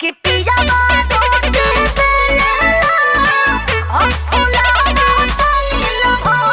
que pijama donde हम फुलावा तनी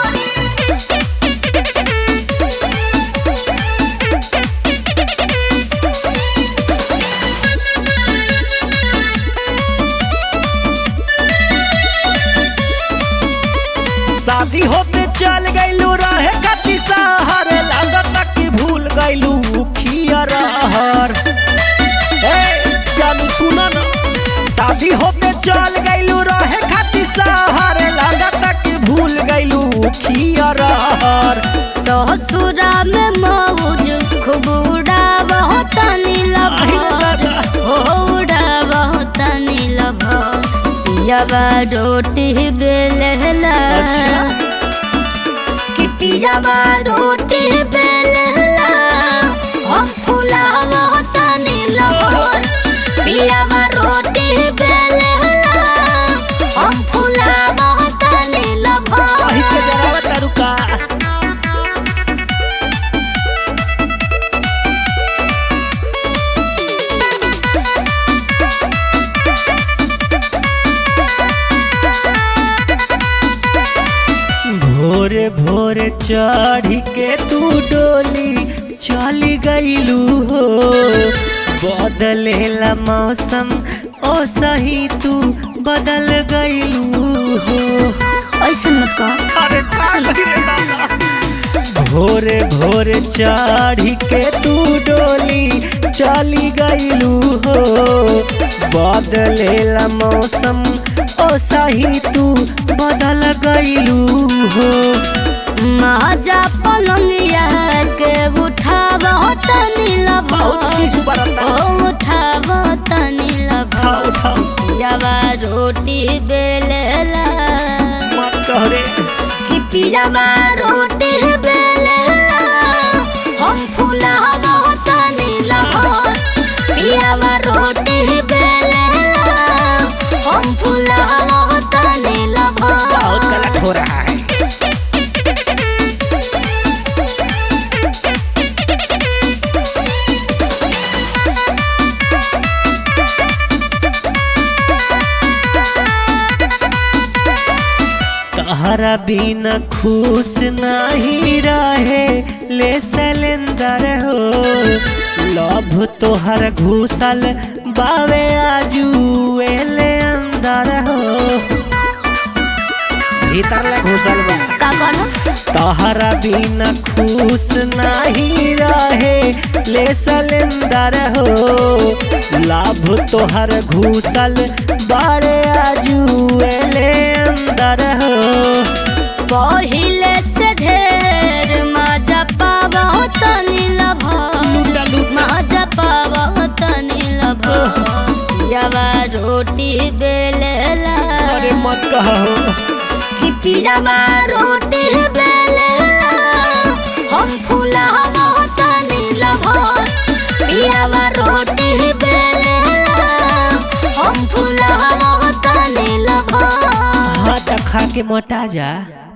शादी होते चल गईलू रहे कति सहर लागत कि भूल गईलू खिया रहर ए चल सुन न शादी होते चल गईलू रहे कति सहर लागत कि भूल गईलू खिया रहर ससुरा में मौज खूब उड़ावा तनी आही लभर दादा। हो उड़ावा तनी लभर पियावा रोटी बेलला अच्छा। कि पियावा रोटी बेलला हम फुलावा तनी लभर पियावा रोटी बेलला हम फुलावा तनी लभर आही के जरावा तारुका भोरे भोरे चढ़ के तू डोली चली गईलू हो बदलेला मौसम ओ सही तू बदल गईलू हो ऐसे मत कहो अरे भोरे भोरे चढ़ के तू डोली चली गईलू हो बदलेला मौसम ओ सही तू बदल गईलू हो महाजा पलंगिया के उठावा तनी बहुत लभर खीस बरता ओ उठावा तनी लभर उठाओ उठाओ पियावा रोटी बेलेला मत कहरे कि पियावा रोटी बेलेला हम फुलावा तनी लभर पियावा रोटी बेलेला हम फुलावा तनी बहुत लभर गलत हो रहा है तहरा बिना खुश नहीं रहे ले सिलेंडर हो लभ तोहर घुसल बावे आजू एले अंदर हो भीतर ले घुसल बा का कहना तहरा बिना खुश नहीं रहे ले सिलेंडर हो लाभ तोहर घुसल बारे आजुएले अंदर हो पहिले से ढेर मजा पावा तनी लभा लूटा लूटा मजा पावा तनी लभा पियावा रोटी बेलेला अरे मत कहो कि पियावा रोटी बेलेला हम फुलावा तनी लभा पियावा रोटी बेलेला हम फुलावा तनी लभा हाथ खा के मोटा जा